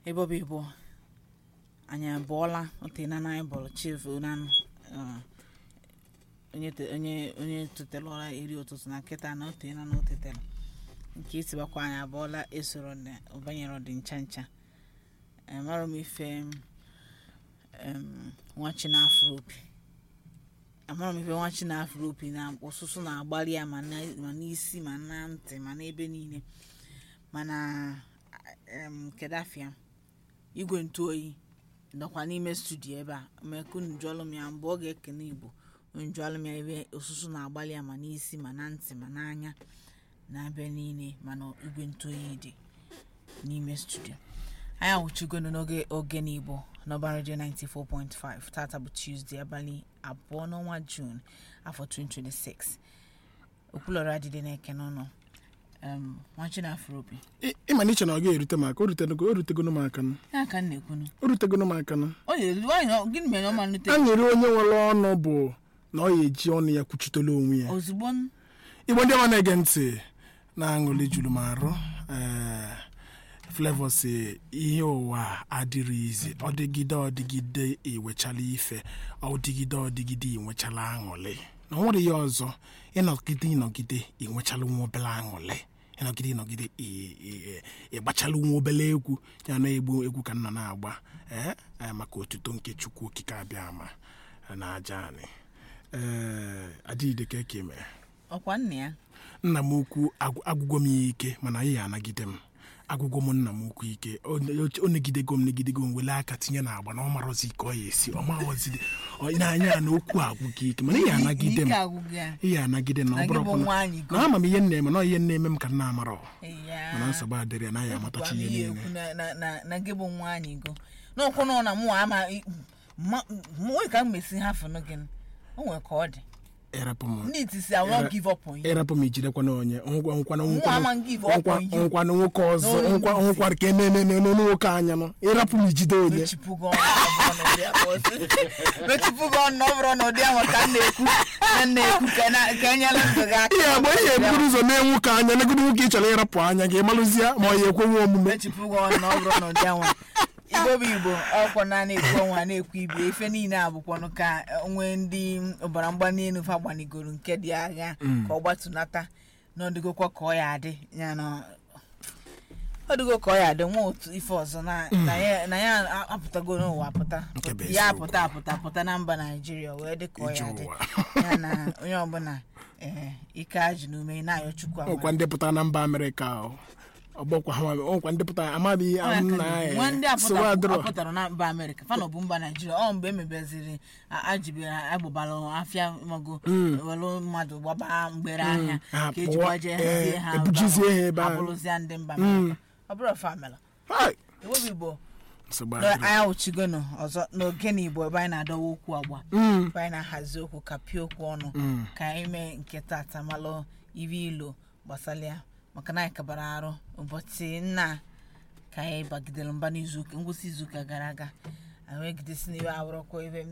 ebe ọ bụ ịbụ anyị abụọla otena na anyị bọọlụ chief nanụ onye te- onye onye tụtere ụra iri ụtụtụ na nkịta na otena na otetela nke itibakwa anyị abụọla esoro na banyere ọdị ncha ncha amarọ m ife em, nwachi na afro opi amara m ife nwachi na afro opi na ụsụsụ na-agbalị ya ma na- ma n'isi ma na ntị ma n'ebe niile mana em, kedu afịa igwe ntụ oyi nọkwa n'ime studio ebe a mekunu jụọlụ m ya mgbe ọ ga-ekene igbo njụọlụ m ya ebe ụsụsụ na-agbalị ya ma n'isi ma na ntị ma n'anya na ebe niile mana igwe ntụ oyi dị n'ime studio anyị awụchigonu n'oge oge n'igbo n'ọba redio 94.5 tata bụ tuesday abalị abụọ n'ọnwa jun afọ 2026 okwulọrọ adịdị na-eke n'ụlọ um, nwachi na afrobi Ị- ịma na iche na ọ ga-erute m aka o rutego o rutegonu m aka nụ. ya ka m na-ekwunu o rutegonu m aka nụ. ọ na-elu nwaanyị ọ- gịnị mere na ọ ma nute aṅụrị onye nwere ọnụ bụ na ọ ya eji ọnụ ya kwuchitela onwe ya ozugbo n- igbo ndị ọma na-ege ntị na-aṅụli juru m arụ ee Flavour si ihe ụwa adịrị izi ọ dịgide ọdịgide iwechala ife ọ dịgide ọdịgide inwechala aṅụrị na o nwere ihe ọzọ ịnọgide ịnọgide inwechala nwa obele aṅụrị ịnọgide ịnọgide ị- ị- ịgbachala nwa obele egwu ya na egbu egwu ka nna na-agba ee ee, maka otuto nke chukwu okike abịa ama na aja anyị ee adịghị ka eke mere ọkwa nna ya nna m ukwu agwụ- agwụgwọ m ya ike mana ya anagide m agwụgwọ m nna m ukwu ike o o negidego m negidego m wele aka tinye na agba na ọ marọzi ka ọ ya esi ọ maghọzide n'anya ya na okwu agwụ gị ike mana ya anagide m Ike agwụgị ya ya anagide m na na ọ gị bụ bụrụ nwaanyị go na ama m ihe na-eme na ọ ihe na-eme m ka m na-amarọ Ya. mana nsogbu adịrị ya na ya Gwa amatachi m ihe ihe niile ekwu na- na- na- na gị bụ nwaanyị go n'ọkwụ nọ na mụ ama nwee ka m mesi ha fụnụ gị o nwere ka ọ dị ịrapụ m ndị iti si I won't give up on you ịrapụ m ijidekwa na onye nkwa nkwa Nwa ama give up on you. nkwa na nwoke ọzọ No, nkwa no, nkwa ka ememe n'onu nwoke anya nọ ịrapụ m ijide onye mechipụgo ọnụ ọ bụrụ na ụdị ahụ ọsị. mechipụgo ọnụ ọ bụrụ na ụdị ahụ ka m na-ekwu na m na-ekwu ka na- ka enyela ndụ gị aka ihe agba ihe eburu ụzọ mee nwoke anya negodo nwoke ị chọrọ ịrapụ anya gị malụzie ma ọ ya ekwenwe omume mechipụgo ọnụ na ọ bụrụ na ụdị ahụ igbo bụ igbo ọkwọ na na-ekwu ọnwa na-ekwu ibe ife niile a bụkwanụ ka nwee ndị ọbara mgbali elu fa gbanigoro nke dị agha ka ọ gbatunata na ọdịgokwa ka ọ ya adị ya na ọdịgo ka ọ ya adị nwa otu ife ọzọ na na ya na ya apụtago n'ụwa pụta Nke bụ ya eziokwu. apụta apụta pụta na mba naijiria wee dị ka ọ Ije ya dị ụwa. ya na onye ọbụla ee ike ajụ n'ume na-ayọ chukwu ọkwa amara. ndị pụtara na mba amerịka ọ. ọgbọkwa ha ọkwa ndị pụtara amaghị nna nwa ndị ya sowe adịrọ apụtara na mba amerịka fanọ bụ mba naijiria ọ mgbe emebeziri a- ajibere agbụbara afịa mago welu mmadụ gbaba mgbere ahịa ha ka eji pụọ, gbaje ee, hazie ha ebujizie ha ebe ahụ. abụrụzia ndị mba amerịka ọ bụrụ famela Hai! ewebe igbo nsogbu na adịrọ. anyị awụchigono ọzọ n'oge na igbo ebe anyị na-adọwa okwu agba Mm. ebe anyị na-ahazi okwu ka pịa okwu ọnụ ka anyị mee nke tata malụ ibe ilo gbasara ya maka na anyị kabara arụ ụbọchị nna ka anyị bagidere mba n'izuụka ngwụsị izuụka gara aga anyị wee gidesi n'iwe awụrọkwa ebe